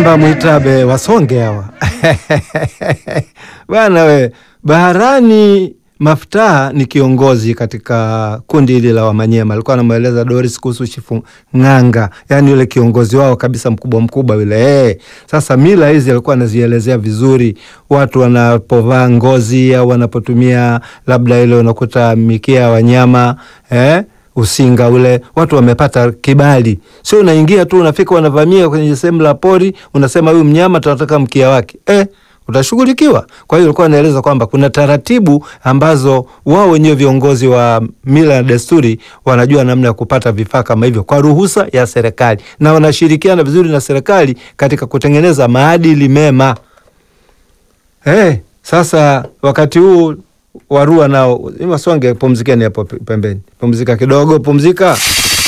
Mamba Mwitabe wasonge hawa bwana we. Baharani Maftaha ni kiongozi katika kundi hili la Wamanyema. Alikuwa anamweleza Doris kuhusu Chifu Ng'anga, yaani yule kiongozi wao kabisa mkubwa mkubwa yule. Hey, sasa mila hizi alikuwa anazielezea vizuri, watu wanapovaa ngozi au wanapotumia labda ile unakuta mikia ya wanyama eh? usinga ule, watu wamepata kibali, sio unaingia tu unafika unavamia kwenye sehemu la pori, unasema huyu mnyama tunataka mkia wake eh? utashughulikiwa. Kwa hiyo alikuwa anaeleza kwamba kuna taratibu ambazo wao wenyewe viongozi wa mila na desturi wanajua namna ya kupata vifaa kama hivyo kwa ruhusa ya serikali, na wanashirikiana vizuri na serikali katika kutengeneza maadili mema. Hey, sasa wakati huu Warua nao Masonge, pumzikeni hapo pembeni, pumzika kidogo, pumzika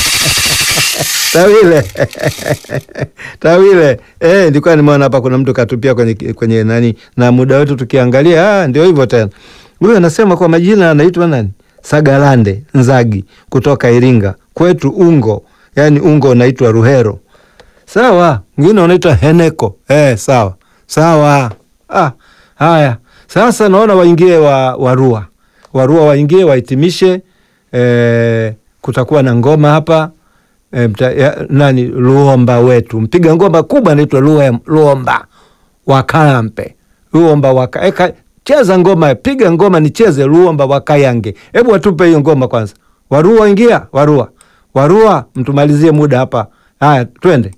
Tawile Tawile, eh, nilikuwa nimeona hapa kuna mtu katupia kwenye, kwenye nani na muda wetu tukiangalia, ah, ndio hivyo tena. Huyu anasema kwa majina anaitwa nani? Sagalande Nzagi kutoka Iringa kwetu Ungo, yani Ungo unaitwa Ruhero. Sawa, mwingine unaitwa Heneko. Eh, sawa sawa. Ah, haya sasa naona waingie wa Warua, Warua waingie wahitimishe. Eh, kutakuwa na ngoma hapa E, mta, ya, nani Luomba wetu mpiga ngoma kubwa anaitwa Luomba Wakalampe, Luomba waka, eka, cheza ngoma, piga ngoma nicheze Luomba Wakayange. Hebu watupe hiyo ngoma kwanza. Warua ingia, Warua, Warua mtumalizie muda hapa. Haya, twende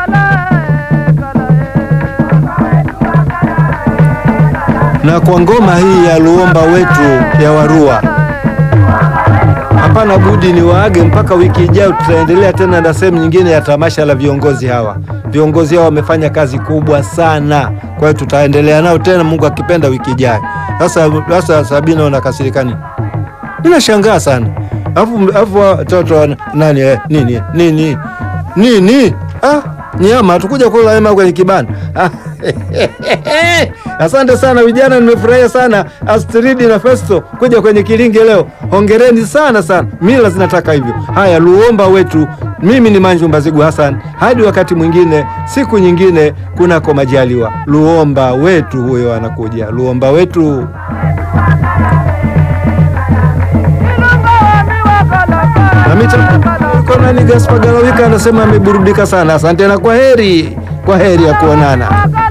na kwa ngoma hii ya Luomba wetu ya Warua. Hapana budi ni waage mpaka wiki ijayo, tutaendelea tena na sehemu nyingine ya tamasha la viongozi hawa. Viongozi hawa wamefanya kazi kubwa sana, kwa hiyo tutaendelea nao tena, Mungu akipenda, wiki ijayo. Sasa sasa, Sabina, unakasirikani? Ninashangaa sana, alafu alafu watoto nani eh, nini nini nini ah, nyama hatukuja kula nyama kwenye kibanda ah. Asante sana vijana, nimefurahia sana Astridi na Festo kuja kwenye Kilinge leo. Hongereni sana sana, mila zinataka hivyo. Haya, Luomba wetu, mimi ni Manju Mbazigu Hassan, hadi wakati mwingine, siku nyingine, kunako majaliwa. Luomba wetu huyo anakuja, Luomba wetu. Nami Gaspar Galawika anasema ameburudika sana. Asante na kwa heri, kwa heri ya kuonana.